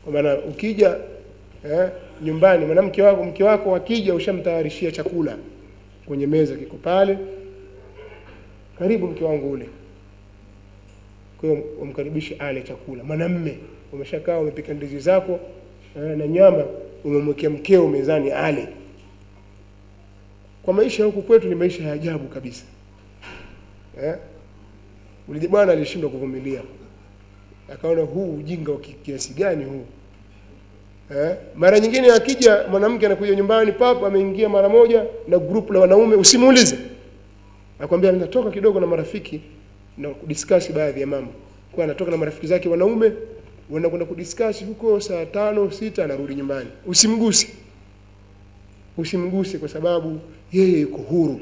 kwa maana ukija eh, nyumbani mwanamke wako mke wako akija ushamtayarishia chakula kwenye meza kiko pale karibu mke wangu ule kwa hiyo umkaribishe ale chakula mwanamme umeshakaa umepika ndizi zako eh, na nyama umemwekea mkeo mezani ale kwa maisha ya huku kwetu ni maisha ya ajabu kabisa eh? Ule bwana alishindwa kuvumilia, akaona huu ujinga wa kiasi gani huu eh? Mara nyingine akija mwanamke anakuja nyumbani, papa ameingia mara moja na grupu la wanaume, usimuulize, akwambia natoka kidogo na marafiki na kudiscuss baadhi ya mambo, kwa anatoka na marafiki zake wanaume, wanakwenda kudiscuss huko saa tano sita, anarudi nyumbani, usimguse, usimguse kwa sababu yeye yuko huru.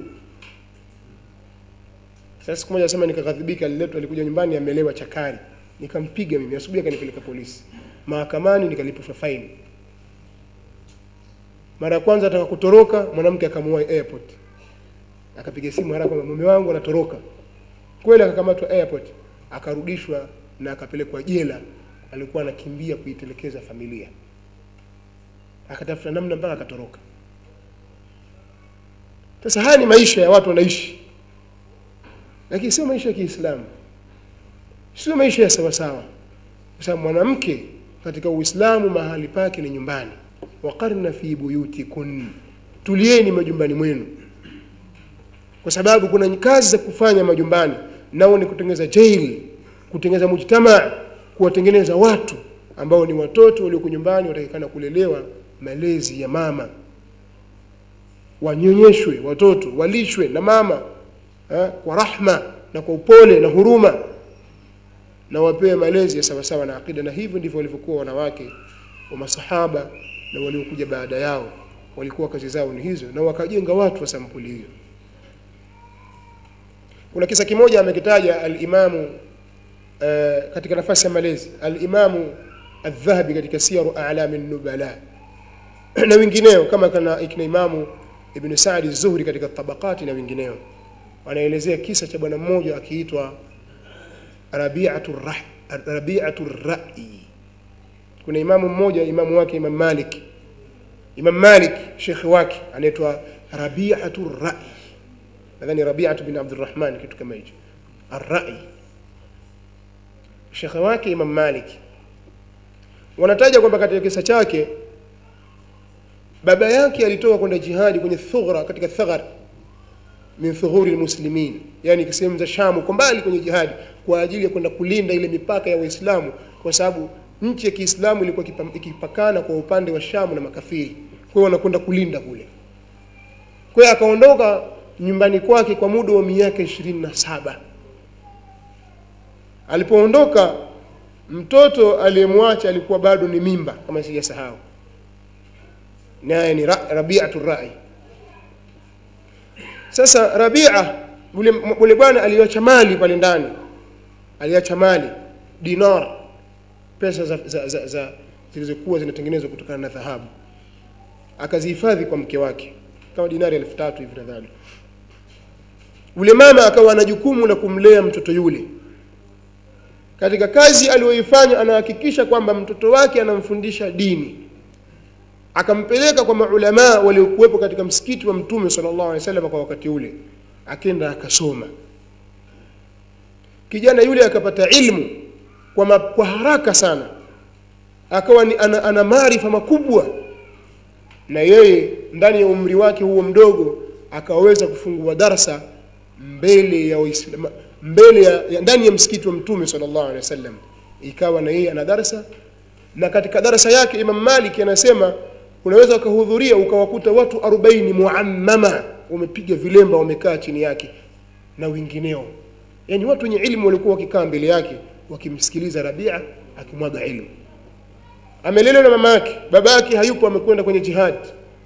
Sasa siku moja sema nikaghadhibika, aliletwa alikuja nyumbani amelewa chakari, nikampiga mimi, asubuhi akanipeleka polisi, mahakamani nikalipishwa faini. Mara ya kwanza ataka kutoroka, mwanamke akamuua airport, akapiga simu haraka kwamba mume wangu anatoroka. Kweli akakamatwa airport, akarudishwa na akapelekwa jela. Alikuwa anakimbia kuitelekeza familia, akatafuta namna mpaka akatoroka. Sasa haya ni maisha ya watu wanaishi, lakini sio maisha ya Kiislamu, sio maisha ya sawasawa, kwa sababu mwanamke katika Uislamu mahali pake ni nyumbani. Waqarna fi buyutikun, tulieni majumbani mwenu, kwa sababu kuna kazi za kufanya majumbani, nao ni kutengeneza jail, kutengeneza mujtamaa, kuwatengeneza watu ambao ni watoto walioko nyumbani, watakikana kulelewa malezi ya mama wanyonyeshwe watoto walishwe na mama eh, kwa rahma na kwa upole na huruma na wapewe malezi ya sawasawa na akida na hivyo ndivyo walivyokuwa wanawake wa masahaba na waliokuja baada yao walikuwa kazi zao ni hizo na wakajenga watu wa sampuli hiyo kuna kisa kimoja amekitaja alimamu eh, katika nafasi ya malezi alimamu aldhahabi katika siaru alami nubala na wengineo kama kana ikina imamu Ibn Saadi Zuhri katika tabakati na wengineo wanaelezea kisa cha bwana mmoja akiitwa Rabi'atu Rah Rabi'atu Ra'i. Kuna imamu mmoja, imamu wake Imam Malik, Imam Malik shekhi wake anaitwa Rabi'atu Ra'i, nadhani Rabi'atu bin Abdurrahman, kitu kama hicho. Ar-Ra'i shekhi wake Imam Malik, wanataja kwamba katika kisa chake baba yake alitoka kwenda jihadi kwenye thughra katika thaghar min thughuri almuslimin yani sehemu za Shamu kwa mbali kwenye jihadi kwa ajili ya kwenda kulinda ile mipaka ya Waislamu kwa sababu nchi ya Kiislamu ilikuwa ikipakana kwa upande wa Shamu na makafiri kwa hiyo wanakwenda kulinda kule kwa hiyo akaondoka nyumbani kwake kwa muda wa miaka ishirini na saba alipoondoka mtoto aliyemwacha alikuwa bado ni mimba kama sijasahau naye ni Rabi'atu Rai. Sasa Rabia yule bwana aliacha mali pale ndani, aliacha mali dinar, pesa za, za, za, za zilizokuwa zinatengenezwa kutokana na dhahabu, akazihifadhi kwa mke wake kama dinari elfu tatu hivi nadhani. Yule mama akawa na jukumu la kumlea mtoto yule. Katika kazi aliyoifanya, anahakikisha kwamba mtoto wake anamfundisha dini akampeleka kwa maulamaa waliokuwepo katika msikiti wa mtume sallallahu alaihi wasallam kwa wakati ule akenda akasoma kijana yule akapata ilmu kwa, ma, kwa haraka sana akawa ni ana, ana maarifa makubwa na yeye ndani ya umri wake huo mdogo akaweza kufungua darsa mbele ya Waislamu mbele ya, ya ndani ya msikiti wa mtume sallallahu alaihi wasallam ikawa na yeye ana darsa na katika darasa yake Imam Malik anasema unaweza ukahudhuria ukawakuta watu 40 muammama wamepiga vilemba wamekaa chini yake na wengineo yani watu wenye ilmu walikuwa wakikaa mbele yake wakimsikiliza Rabia akimwaga ilmu amelelewa na mama yake baba yake hayupo amekwenda kwenye jihad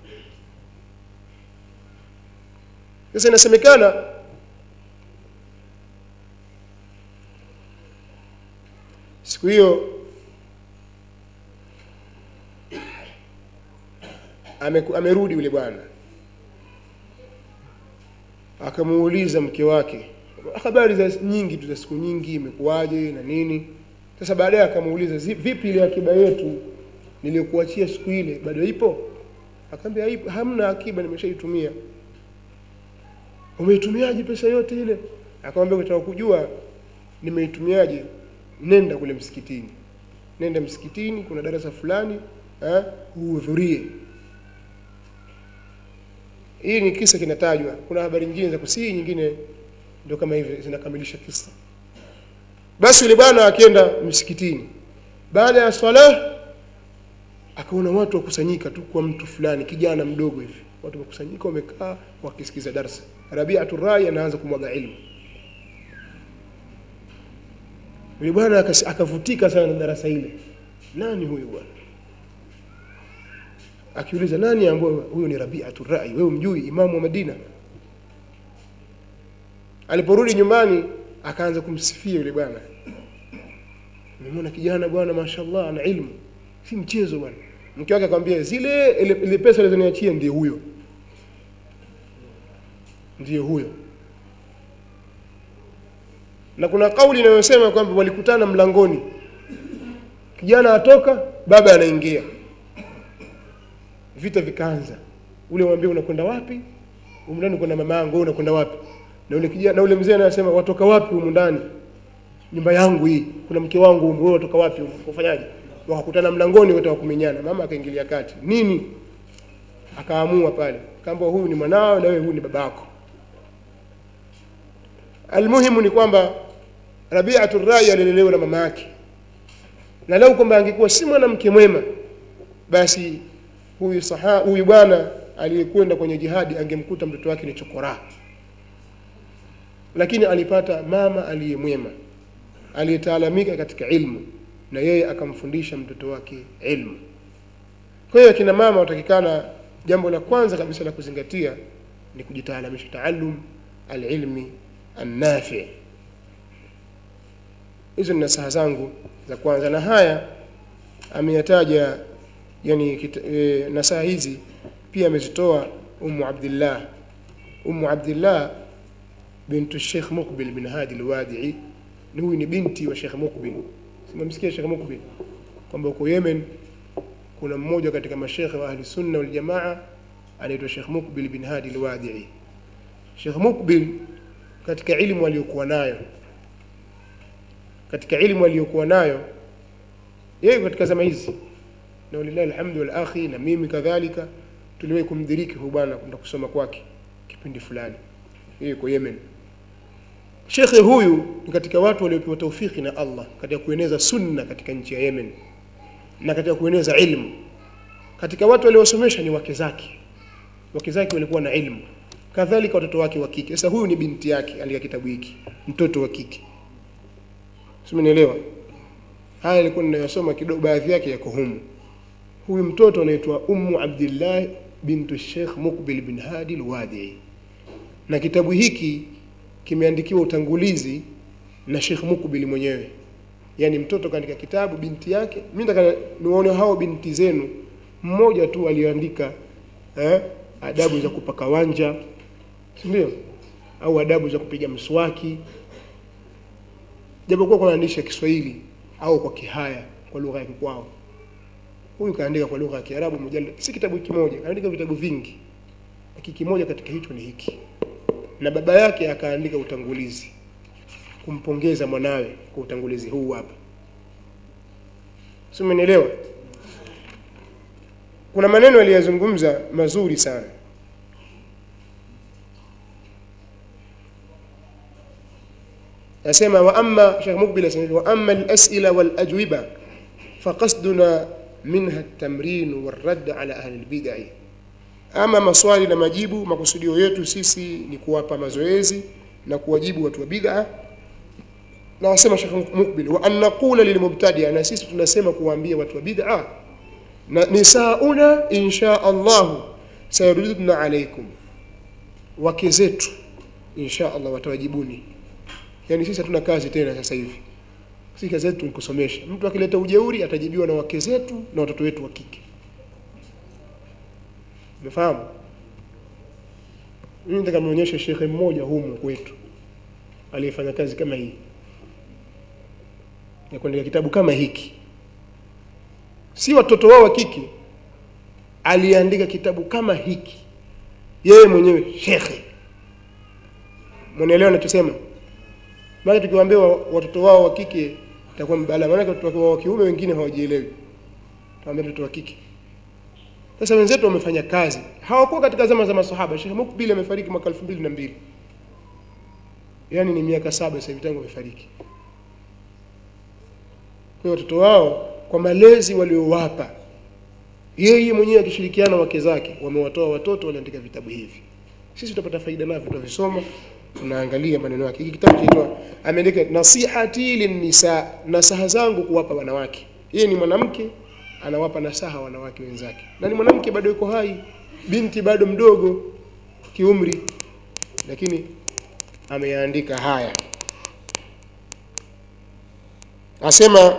sasa inasemekana siku hiyo amerudi yule bwana akamuuliza mke wake habari za nyingi tu za siku nyingi imekuwaje na nini sasa baadaye akamuuliza vipi ile akiba yetu niliyokuachia siku ile bado ipo akamwambia ipo hamna akiba nimeshaitumia umeitumiaje pesa yote ile akamwambia ukitaka kujua nimeitumiaje nenda kule msikitini nenda msikitini kuna darasa fulani eh, uhudhurie hii ni kisa kinatajwa kuna habari nyingine za kusii nyingine ndio kama hivi zinakamilisha kisa basi yule bwana akienda msikitini baada ya swala akaona watu wakusanyika tu kwa mtu fulani kijana mdogo hivi watu wakusanyika wamekaa wakisikiza darsa rabiatu rai anaanza kumwaga ilmu yule bwana akas- akavutika sana na darasa ile nani huyu bwana akiuliza nani ambaye huyo ni rabiatu rai wewe mjui imamu wa madina aliporudi nyumbani akaanza kumsifia yule bwana nimemwona kijana bwana mashallah ana ilmu si mchezo bwana mke wake akamwambia zile ile, ile pesa alizoniachia ndiye huyo ndiye huyo na kuna kauli inayosema kwamba walikutana mlangoni kijana atoka baba anaingia vita vikaanza ule mwambie unakwenda wapi humu ndani kwenda mama yangu wewe unakwenda wapi na ule kijana na ule mzee anasema watoka wapi humu ndani nyumba yangu hii kuna mke wangu humu wewe watoka wapi humu kufanyaje wakakutana mlangoni wote wakumenyana mama akaingilia kati nini akaamua pale kamba huyu ni mwanao na wewe huyu ni babako almuhimu ni kwamba rabiatu rai alilelewa na mama yake na lau kwamba angekuwa si mwanamke mwema basi huyu saha huyu bwana aliyekwenda kwenye jihadi angemkuta mtoto wake ni chokora lakini alipata mama aliyemwema aliyetaalamika katika ilmu na yeye akamfundisha mtoto wake ilmu kwa hiyo akina mama watakikana jambo la kwanza kabisa la kuzingatia ni kujitaalamisha taalum alilmi annafi hizo ni nasaha zangu za kwanza na haya ameyataja yani kita, e, nasaha hizi pia amezitoa umu abdillah umu abdillah bintu Sheikh Mukbil bin Hadi al-Wadi'i ni huyu ni binti wa Sheikh Mukbil simamsikia Sheikh Mukbil kwamba huko Yemen kuna mmoja katika mashekhe wa ahli sunna wal jamaa anaitwa Sheikh Mukbil bin Hadi al-Wadi'i Sheikh Mukbil katika elimu aliyokuwa nayo katika elimu aliyokuwa nayo yeye katika zama hizi na walillahi alhamdu wal akhi na mimi kadhalika tuliwahi kumdiriki huyu bwana kwenda kusoma kwake kipindi fulani yeye yuko Yemen Shekhe huyu ni katika watu waliopewa taufiki na Allah katika kueneza sunna katika nchi ya Yemen na katika kueneza ilmu. Katika watu waliosomesha ni wake zake, wake zake walikuwa na ilmu, kadhalika watoto wake wa kike. Sasa huyu ni binti yake, andika kitabu hiki, mtoto wa kike, simenielewa? Haya alikuwa ninayosoma kidogo, baadhi yake yako humu. Huyu mtoto anaitwa Ummu Abdillah bintu Sheikh Mukbil bin Hadi al-Wadi'i, na kitabu hiki kimeandikiwa utangulizi na Sheikh Mukbil mwenyewe yani mtoto kaandika kitabu binti yake mimi nataka niwaone hao binti zenu mmoja tu aliyoandika eh, adabu za kupaka wanja si ndio au adabu za kupiga mswaki japokuwa kunaandisha Kiswahili au kwa Kihaya kwa lugha ya kwao huyu kaandika kwa lugha ya Kiarabu mujallad si kitabu kimoja kaandika vitabu vingi lakini kimoja katika hicho ni hiki na baba yake akaandika utangulizi kumpongeza mwanawe kwa utangulizi huu hapa si umenielewa kuna maneno aliyazungumza mazuri sana asema wa amma Sheikh Mukbil asema wa amma al-as'ila wal ajwiba faqasduna minha at-tamrin wal-radd ala ahli al-bid'ah ama maswali na majibu makusudio yetu sisi ni kuwapa mazoezi na kuwajibu watu wa bid'a na wasema Sheikh Mukbil wa an naqula lilmubtadi'a na sisi tunasema kuwaambia watu wa bid'a na nisauna insha Allah sayaruduna alaikum wake zetu insha Allah watawajibuni yani sisi hatuna kazi tena sasa hivi sisi kazi yetu ni kusomesha mtu akileta ujeuri atajibiwa na wake zetu na watoto wetu wa kike umefahamu mimi nataka nionyeshe shekhe mmoja humu kwetu aliyefanya kazi kama hii ya kuandika kitabu kama hiki si watoto wao wa kike aliandika kitabu kama hiki yeye mwenyewe shekhe mwanaelewa nachosema maana tukiwaambia wa- watoto wao wa kike itakuwa mbala maanake watoto wao wa kiume wengine hawajielewi tuwaambia watoto wa kike sasa wenzetu wamefanya kazi hawakuwa katika zama za masahaba Sheikh Mukbil amefariki mwaka elfu mbili na mbili yaani ni miaka saba sasa hivi tangu amefariki kwa hiyo watoto wao kwa malezi waliowapa yeye mwenyewe akishirikiana na wake zake wamewatoa watoto waliandika vitabu hivi sisi tutapata faida navyo tutavisoma tunaangalia maneno yake hiki kitabu kinaitwa ameandika nasihati linnisa nasaha zangu kuwapa wanawake yeye ni mwanamke anawapa nasaha wanawake wenzake na ni mwanamke bado yuko hai binti bado mdogo kiumri lakini ameyaandika haya asema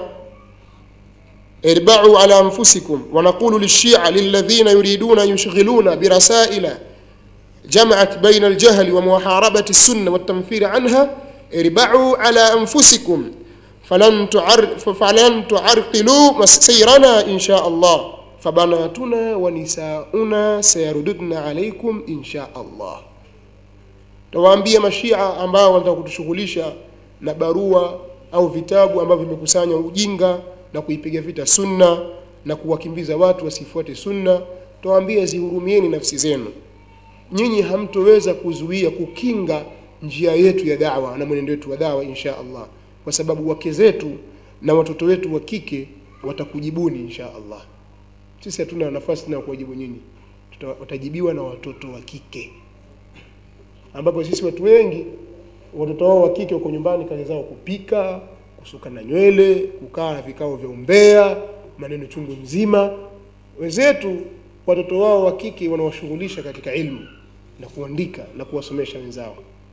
اربعوا على أنفسكم ونقول للشيعة للذين يريدون أن يشغلون برسائل جمعت بين الجهل ومحاربة السنة والتنفير عنها اربعوا على أنفسكم فلن تعر فلن تعرقلوا سيرنا إن شاء الله فبناتنا ونساؤنا سيرددن عليكم إن شاء الله tawaambia mashia ambao wanataka kutushughulisha na barua au vitabu ambavyo vimekusanya ujinga na kuipiga vita sunna na kuwakimbiza watu wasifuate sunna tawaambia zihurumieni nafsi zenu nyinyi hamtoweza kuzuia kukinga njia yetu ya dawa na mwenendo wetu wa dawa insha Allah kwa sababu wake zetu na watoto wetu wa kike watakujibuni insha Allah sisi hatuna nafasi tena ya kuwajibu nyinyi Tuta- watajibiwa na watoto wa kike ambapo sisi watu wengi watoto wao wa kike wako nyumbani kazi zao kupika kusuka na nywele kukaa vikao vya umbea maneno chungu mzima wenzetu watoto wao wa kike wanawashughulisha katika ilmu na kuandika na kuwasomesha wenzao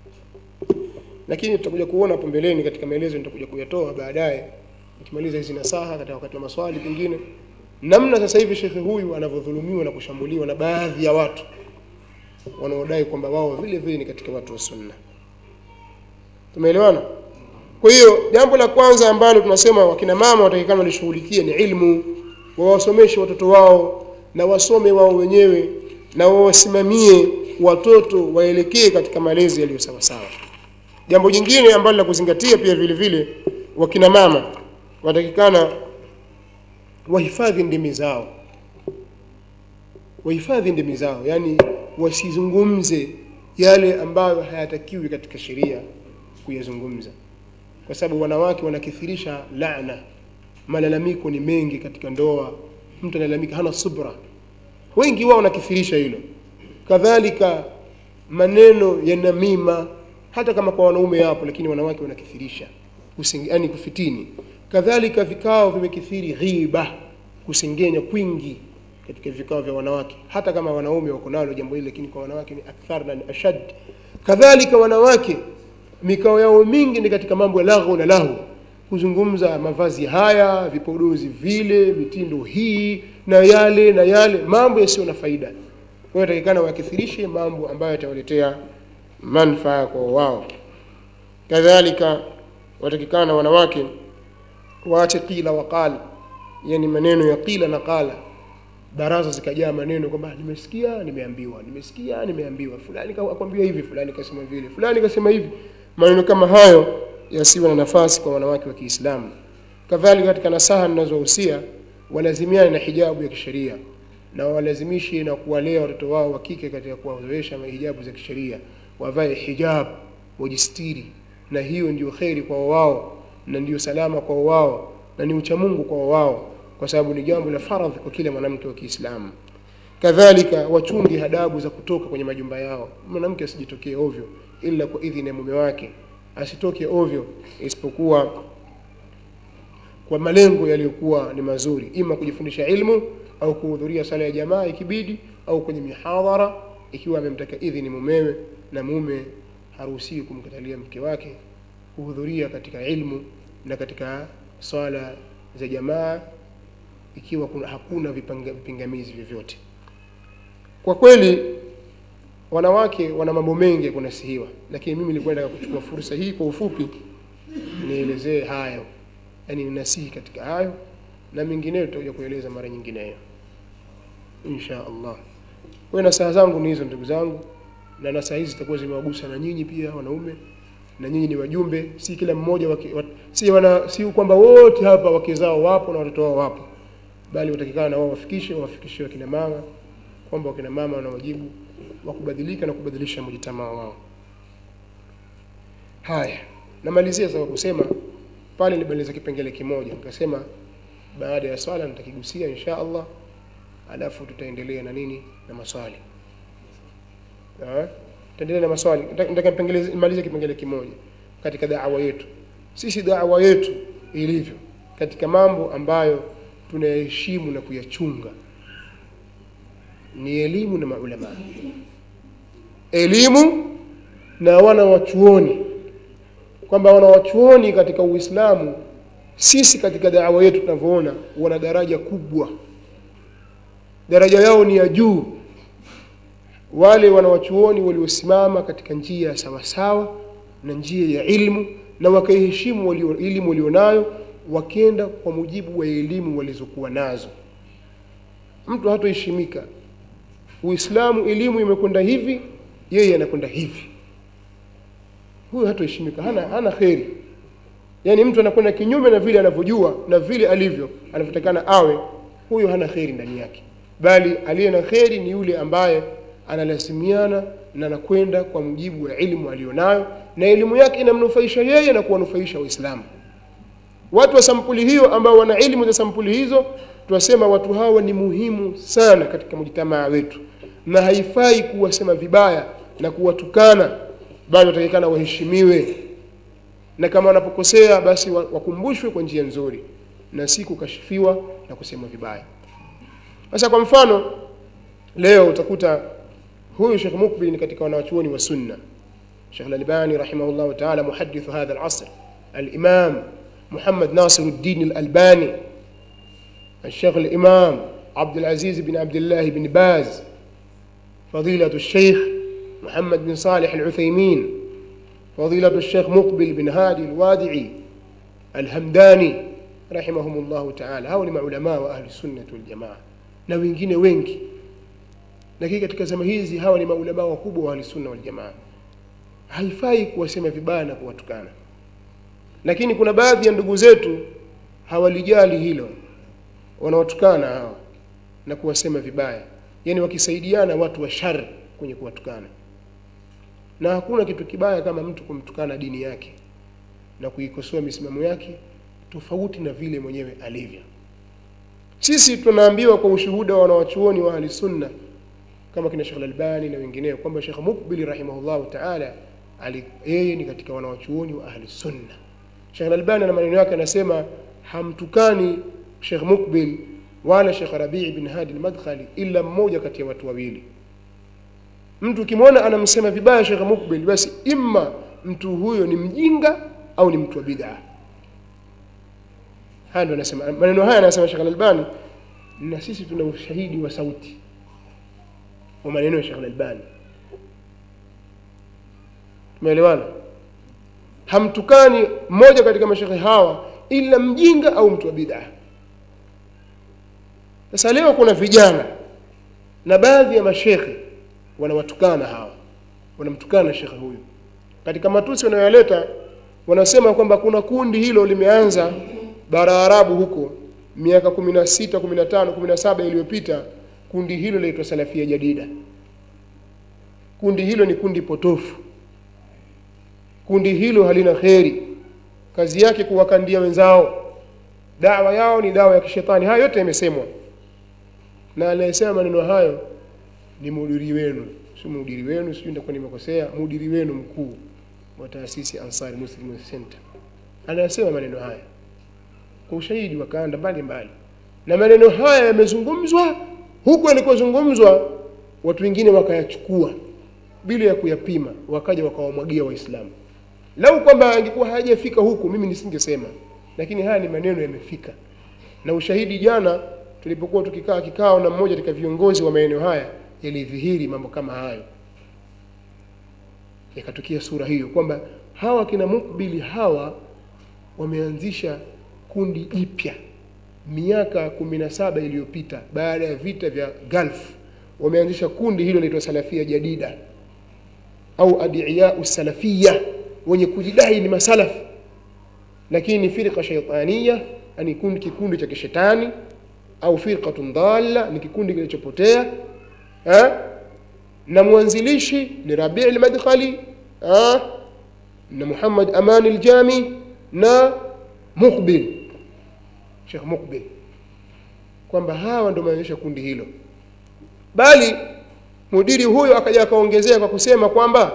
lakini tutakuja kuona hapo mbeleni katika maelezo nitakuja kuyatoa baadaye nikimaliza hizi nasaha katika wakati wa maswali pengine namna sasa hivi shekhe huyu anavyodhulumiwa na kushambuliwa na baadhi ya watu wanaodai kwamba wao vile vile ni katika watu wa sunna tumeelewana kwa hiyo jambo la kwanza ambalo tunasema wakina mama watakikana walishughulikie ni ilmu wawasomeshe watoto wao na wasome wao wenyewe na wawasimamie watoto waelekee katika malezi yaliyo sawa sawa jambo jingine ambalo la kuzingatia pia vile vile wakina mama watakikana wahifadhi ndimi zao wahifadhi ndimi zao yani wasizungumze yale ambayo hayatakiwi katika sheria kuyazungumza kwa sababu wanawake wanakithirisha laana malalamiko ni mengi katika ndoa mtu analalamika hana subra wengi wao wanakithirisha hilo kadhalika maneno ya namima hata kama kwa wanaume yapo lakini wanawake wanakithirisha Kusingi- yani kufitini kadhalika vikao vimekithiri ghiba kusengenya kwingi katika vikao vya wanawake hata kama wanaume wako nalo jambo hili lakini kwa wanawake ni akthar na ni ashad kadhalika wanawake mikao yao mingi ni katika mambo ya laghu na lahu kuzungumza mavazi haya vipodozi vile mitindo hii na yale na yale mambo yasiyo na faida kwa hiyo takikana wakithirishe mambo ambayo yatawaletea manfaa kwa wao kadhalika watakikana wanawake waache qila wa qala yani maneno ya qila na qala baraza zikajaa maneno kwamba nimesikia nimeambiwa nimesikia nimeambiwa fulani ka- akwambia hivi fulani kasema vile fulani kasema hivi maneno kama hayo yasiwe na nafasi kwa wanawake wa Kiislamu kadhalika katika nasaha ninazohusia walazimiane na hijabu ya kisheria na walazimishi na kuwalea watoto wao wa kike katika kuwazoesha hijabu za kisheria wavae hijab wajistiri na hiyo ndio kheri kwa wao na ndio salama kwa wao na ni uchamungu kwa wao kwa sababu ni jambo la faradhi kwa kila mwanamke wa Kiislamu kadhalika wachunge hadabu za kutoka kwenye majumba yao mwanamke asijitokee ovyo ila kwa idhini ya mume wake asitoke ovyo isipokuwa kwa malengo yaliyokuwa ni mazuri ima kujifundisha ilmu au kuhudhuria sala ya jamaa ikibidi au kwenye mihadhara ikiwa amemtaka idhini mumewe na mume haruhusiwi kumkatalia mke wake kuhudhuria katika ilmu na katika swala za jamaa ikiwa kuna, hakuna vipanga, vipingamizi vyovyote kwa kweli wanawake wana mambo mengi ya kunasihiwa lakini mimi nilikuwa nataka kuchukua fursa hii kwa ufupi nielezee hayo yani ninasihi katika hayo na mengineyo tutakuja kueleza mara nyingineyo insha allah kwa hiyo nasaha zangu ni hizo ndugu zangu na nasaha hizi zitakuwa zimewagusa na nyinyi pia wanaume na nyinyi ni wajumbe si kila mmoja waki, wat, si, wana, si kwamba wote hapa wake zao wapo na watoto wao wapo bali watakikana na wao wafikishe wawafikishie wakina mama kwamba wakina mama wana wajibu wa kubadilika na kubadilisha mujitamaa wao haya namalizia sasa kwa kusema pale nilimaliza kipengele kimoja nikasema baada ya swala nitakigusia insha allah alafu tutaendelea na nini na maswali Ah, tutaendelea na maswali Nataka- nataka nipengele- nimalize kipengele kimoja katika da'wa yetu sisi da'wa yetu ilivyo katika mambo ambayo tunayaheshimu na kuyachunga ni elimu na maulama elimu na wana wachuoni kwamba wana wachuoni katika uislamu sisi katika da'wa yetu tunavyoona wana daraja kubwa daraja yao ni ya juu wale wanawachuoni waliosimama katika njia ya sawasawa na njia ya ilmu na wakaiheshimu walio, elimu walionayo wakenda kwa mujibu wa elimu walizokuwa nazo mtu hatoheshimika uislamu elimu imekwenda hivi yeye anakwenda hivi huyu hatoheshimika hana, hana kheri yaani mtu anakwenda kinyume na vile anavyojua na vile alivyo anavyotakana awe huyo hana kheri ndani yake bali aliye na kheri ni yule ambaye analazimiana na anakwenda kwa mujibu wa elimu aliyonayo na elimu yake inamnufaisha yeye na kuwanufaisha waislamu watu wa sampuli hiyo ambao wana elimu za sampuli hizo tunasema watu hawa ni muhimu sana katika mjitamaa wetu na haifai kuwasema vibaya na kuwatukana bali watakikana waheshimiwe na kama wanapokosea basi wa- wakumbushwe kwa njia nzuri na si kukashifiwa na kusema vibaya sasa kwa mfano leo utakuta huyu Sheikh Mukbil ni katika wanawachuoni wa sunna Sheikh Al-Albani rahimahullah ta'ala muhaddith hadha al-asr al-imam Muhammad Nasir al-Din al-Albani الشيخ الإمام عبد العزيز بن عبد الله بن باز فضيلة الشيخ محمد بن صالح العثيمين فضيلة الشيخ مقبل بن هادي الوادعي الهمداني رحمهم الله تعالى hao ni maulamaa wa ahli sunnah wal jamaa na wengine wengi lakini katika zama hizi hawa ni maulamaa wakubwa wa ahli sunna wal jamaa haifai kuwasema vibaya na kuwatukana lakini kuna baadhi ya ndugu zetu hawalijali hilo wanawatukana hawa na kuwasema vibaya yaani wakisaidiana watu wa shar kwenye kuwatukana na hakuna kitu kibaya kama mtu kumtukana dini yake na kuikosoa misimamo yake tofauti na vile mwenyewe alivyo sisi tunaambiwa kwa ushuhuda wa wanawachuoni wa ahli sunna kama kina Sheikh Al-Albani na wengineo kwamba Sheikh Mukbil rahimahullahu ta'ala ali- yeye ni katika wanawachuoni wa ahli sunna Sheikh Al-Albani na maneno yake anasema hamtukani Sheikh Mukbil wala Sheikh Rabi' bin Hadi al-Madkhali illa mmoja kati ya watu wawili mtu ukimwona anamsema vibaya Sheikh Mukbil basi imma mtu huyo ni mjinga au ni mtu wa bid'a haya ndio anasema maneno haya anasema Sheikh Al-Albani na sisi tuna ushahidi wa sauti wa maneno ya Sheikh Al-Albani tumeelewana hamtukani mmoja katika mashekhe hawa ila mjinga au mtu wa bid'a sasa leo kuna vijana na baadhi ya mashekhe wanawatukana hawa wanamtukana shekhe huyu katika matusi wanayoyaleta wanasema kwamba kuna kundi hilo limeanza bara Arabu huko miaka 16 15 17 iliyopita kundi hilo linaitwa Salafia Jadida kundi hilo ni kundi potofu kundi hilo halina kheri kazi yake kuwakandia wenzao dawa yao ni dawa ya kishetani haya yote yamesemwa na anayesema maneno hayo ni mudiri wenu si mudiri wenu sijui nitakuwa nimekosea mudiri wenu mkuu wa taasisi Ansari Muslim Youth Center anayesema maneno haya kwa ushahidi wa kanda mbalimbali na maneno haya yamezungumzwa huku yalikozungumzwa watu wengine wakayachukua bila ya kuyapima wakaja wakawamwagia waislamu lau kwamba angekuwa hayajafika huku mimi nisingesema lakini haya ni maneno yamefika na ushahidi jana tulipokuwa tukikaa kikao na mmoja katika viongozi wa maeneo haya yalidhihiri mambo kama hayo yakatukia sura hiyo kwamba hawa kina mukbili hawa wameanzisha kundi jipya miaka kumi na saba iliyopita baada ya vita vya Gulf wameanzisha kundi hilo linaitwa Salafia Jadida au adiyau salafia, wenye kujidai ni masalafi, lakini ni firqa shaitania, yani kundi kikundi cha kishetani, au firqatun dhalla, ni kikundi kilichopotea eh? na mwanzilishi ni Rabi' al-Madkhali eh? na Muhammad Aman al-Jami na Muqbil Sheikh Muqbil kwamba hawa ndio wameanzisha kundi hilo, bali mudiri huyo akaja akaongezea kwa kusema kwamba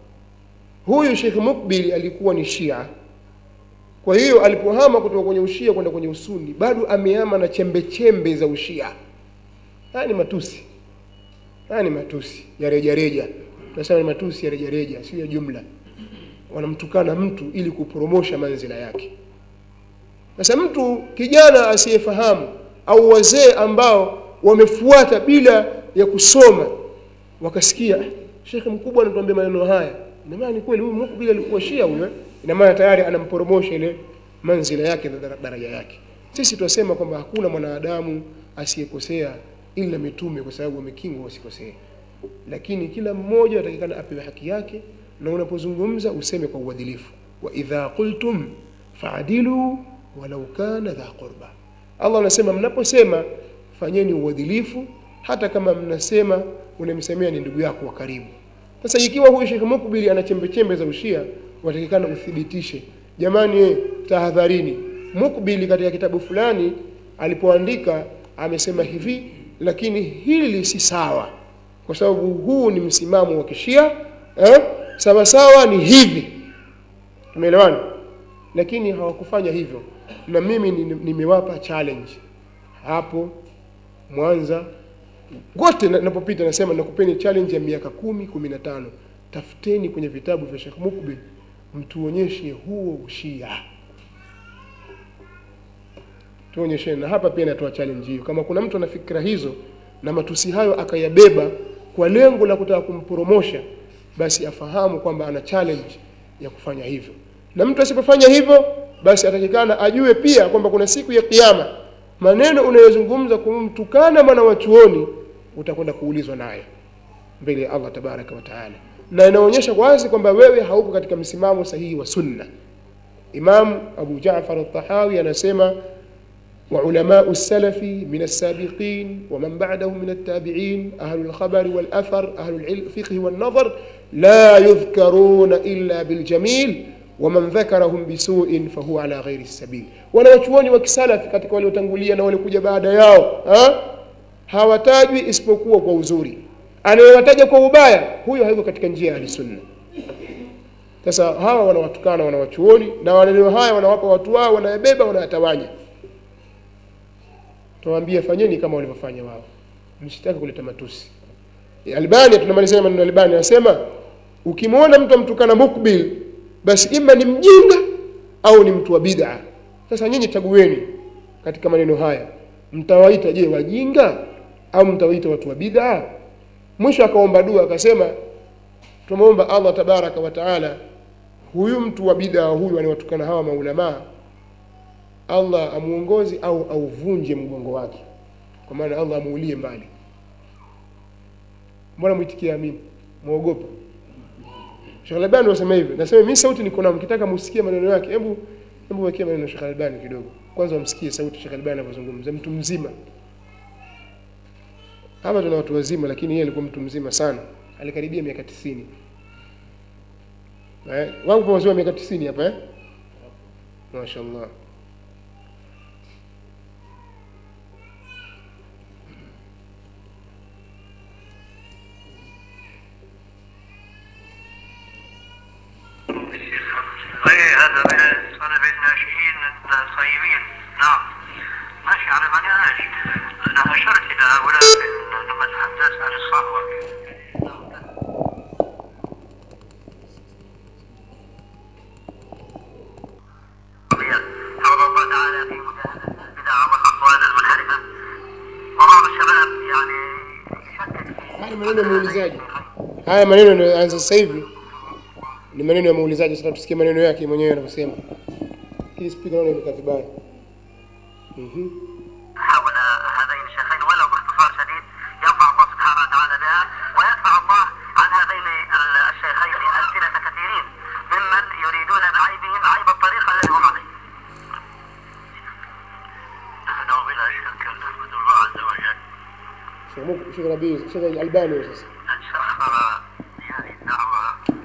huyu Sheikh Muqbil alikuwa ni Shia. Kwa hiyo alipohama kutoka kwenye ushia kwenda kwenye usuni, bado amehama na chembe chembe za ushia. Haya ni matusi, haya ni matusi ya rejareja. Tunasema ni matusi ya rejareja, sio ya jumla. Wanamtukana mtu ili kupromosha manzila yake. Sasa mtu kijana asiyefahamu au wazee ambao wamefuata bila ya kusoma wakasikia shekhe mkubwa anatuambia maneno haya, ina maana ni kweli huyu Mukbil alikuwa Shia huyo, ina maana tayari anamporomosha ile manzila yake na daraja yake. Sisi tunasema kwamba hakuna mwanadamu asiyekosea ila mitume, kwa sababu wamekingwa wasikosee, lakini kila mmoja atakikana apewe haki yake, na unapozungumza useme kwa uadilifu, wa idha qultum faadilu walau kana dha qurba. Allah anasema mnaposema fanyeni uadilifu, hata kama mnasema unamsemea ni ndugu yako wa karibu. Sasa ikiwa huyu Sheikh Mukbili ana chembe chembe za ushia, watakikana uthibitishe. Jamani, eh, tahadharini. Mukbili katika kitabu fulani alipoandika amesema hivi, lakini hili si sawa, kwa sababu huu ni msimamo wa kishia eh? Sawa sawa ni hivi, tumeelewana. Lakini hawakufanya hivyo, na mimi nimewapa challenge hapo Mwanza wote napopita nasema nakupeni challenge ya miaka kumi kumi na tano tafuteni kwenye vitabu vya Sheikh Mukbil mtuonyeshe huo ushia tuonyesheni na hapa pia natoa challenge hiyo kama kuna mtu ana fikra hizo na matusi hayo akayabeba kwa lengo la kutaka kumpromosha basi afahamu kwamba ana challenge ya kufanya hivyo na mtu asipofanya hivyo basi atakikana ajue pia kwamba kuna siku ya kiyama maneno unayozungumza kumtukana mwana wa chuoni utakwenda kuulizwa nayo mbele ya Allah tabaraka wa taala, na inaonyesha wazi kwamba wewe hauko katika msimamo sahihi wa sunna. Imam Abu Jaafar al-Tahawi anasema wa ulamau salafi min as-sabiqin wa man ba'dahum min at-tabi'in ahlu al-khabari wal athar ahlu al-fiqh wal nadhar la yudhkaruna illa bil jamil waman dhakarahum bisuin fahuwa ala ghairi sabil, wanawachuoni wa kisalafi katika waliotangulia na waliokuja baada yao ha? hawatajwi isipokuwa kwa uzuri. Anayewataja kwa ubaya, huyo hayuko katika njia ya ahlisunna. Sasa hawa wanawatukana wanawachuoni na maneno haya wanawapa watu wao, wanayabeba wanayatawanya. Tuwaambie fanyeni kama walivyofanya wao, msitaki kuleta matusi. Albani, tunamalizia maneno ya Albani, anasema ukimwona mtu amtukana Mukbil basi ima ni mjinga au ni mtu wa bid'a. Sasa nyinyi chagueni katika maneno haya, mtawaita je wajinga au mtawaita watu wa bid'a? Mwisho akaomba dua akasema, tumwomba Allah tabaraka wa taala, huyu mtu wa bid'a huyu anawatukana hawa maulamaa, Allah amuongozi au auvunje mgongo wake, kwa maana Allah amuulie mbali. Mbona mwitikia amin? Mwogopa? Sheikh Albani wasema hivyo. Nasema mimi sauti niko nayo, mkitaka musikie maneno yake, hebu hebu wekea maneno ya Sheikh Albani kidogo. Kwanza wamsikie sauti Sheikh Albani anavyozungumza, mtu mzima. Hapa tuna watu wazima, lakini yeye alikuwa mtu mzima sana, alikaribia miaka 90. Eh, wangu wazima miaka 90 hapa eh? Mashaallah. ايه هذا من الطلبة الناشئين الطيبين نعم ماشي على منهاج انا اشرت الى هؤلاء في- لما تحدثت عن الصحوة حول الله تعالى في مجاهدة البدع والاقوال المنحرفة وبعض الشباب يعني يشكك في Haya maneno ya muulizaji, haya maneno yanayoanza sasa hivi ni maneno ya muulizaji. Sasa tusikie maneno yake mwenyewe anavyosema. Hii speaker naona imekaa vibaya. Mhm. Sheikh Muk- Sheikh Rabi Sheikh Albani sasa أن سخر هذه الدعوة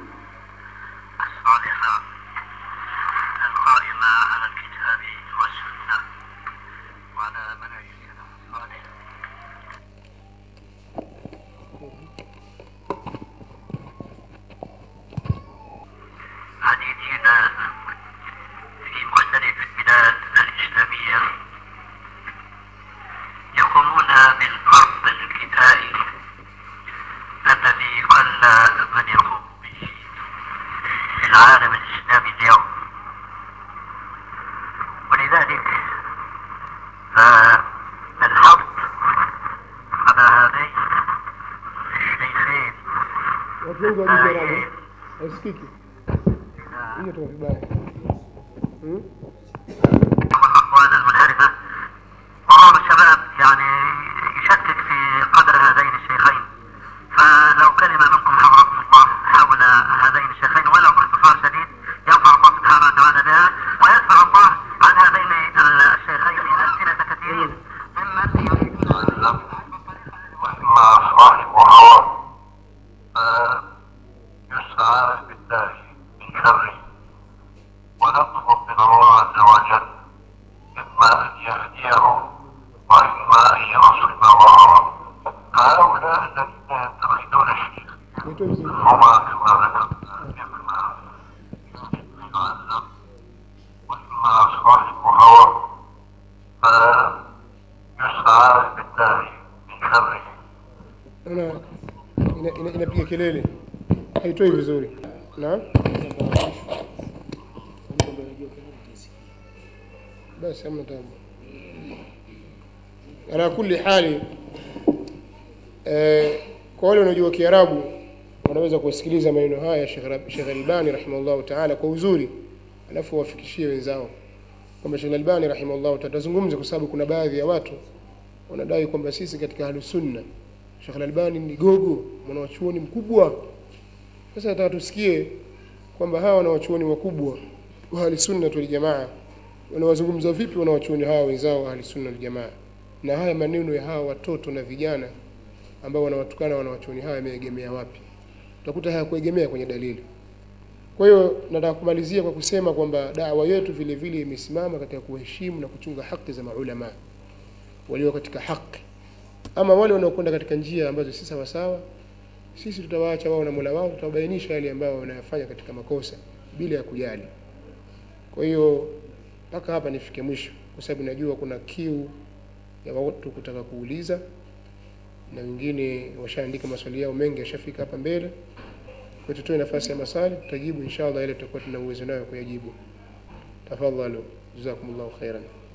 الصالحة القائمة على الكتاب والسنة وعلى منهج السلف الصالح حديثنا في مختلف البلاد الإسلامية يقومون بالفرض الكفائي الذي قل من يقوم به في العالم الإسلامي اليوم ولذلك فالحظ على هذين الشيخين watu wengi wajui Kiarabu haisikiki hiyo tu vibaya hmm? والأقوال المنحرفة وبعض الشباب يعني يشكك في قدر هذين الشيخين فلو كلمة منكم حضركم الله حول هذين الشيخين ولو باختصار شديد يرفع الله سبحانه وتعالى بها ويدفع الله عن هذين الشيخين ألسنة كثيرين ممن يريدون وإما صاحب هوى يسعى بالله من شره ونطلب من الله عز وجل إما أن يهديه وإما أن ينصب ظهره هؤلاء الذين يتخذون الشيخ Nitoe vizuri. هما كما ذكرنا إما يعلم وإما صاحب هوى فيسعى بالله من شره Naona ina- ina- inapiga kelele haitoi vizuri na basi hamna tabu ala kulli hali eh, kwa wale wanaojua kiarabu wanaweza kusikiliza maneno haya ya Sheikh Rab- Sheikh Albani rahimahullahu taala kwa uzuri alafu wafikishie wenzao kwamba Sheikh Albani rahimahullahu taala tazungumza kwa sababu kuna baadhi ya watu wanadai kwamba sisi katika ahlus sunna Sheikh Al-Albani ni gogo mwanawachuoni mkubwa. Sasa nataka tusikie kwamba hawa wanawachuoni wakubwa wa ahli sunna wal jamaa wanawazungumza vipi wanawachuoni hawa wenzao wa ahli sunna wal jamaa, na haya maneno ya hawa watoto na vijana ambao wanawatukana wanawachuoni hawa yameegemea wapi? Utakuta hayakuegemea kwenye dalili. Kwa hiyo nataka kumalizia kwa kusema kwamba dawa yetu vile vile imesimama katika kuheshimu na kuchunga haki za maulama walio katika haki ama wale wanaokwenda katika njia ambazo si sawa sawa, sisi tutawaacha wao na Mola wao, tutawabainisha yale ambayo wanayafanya katika makosa bila ya kujali. Kwa hiyo mpaka hapa nifike mwisho, kwa sababu najua kuna kiu ya watu kutaka kuuliza, na wengine washaandika maswali yao mengi, yashafika hapa mbele. Kwa hiyo tutoe nafasi ya maswali, tutajibu inshallah yale tutakuwa tuna uwezo nayo kuyajibu. Tafadhalu, jazakumullahu khairan.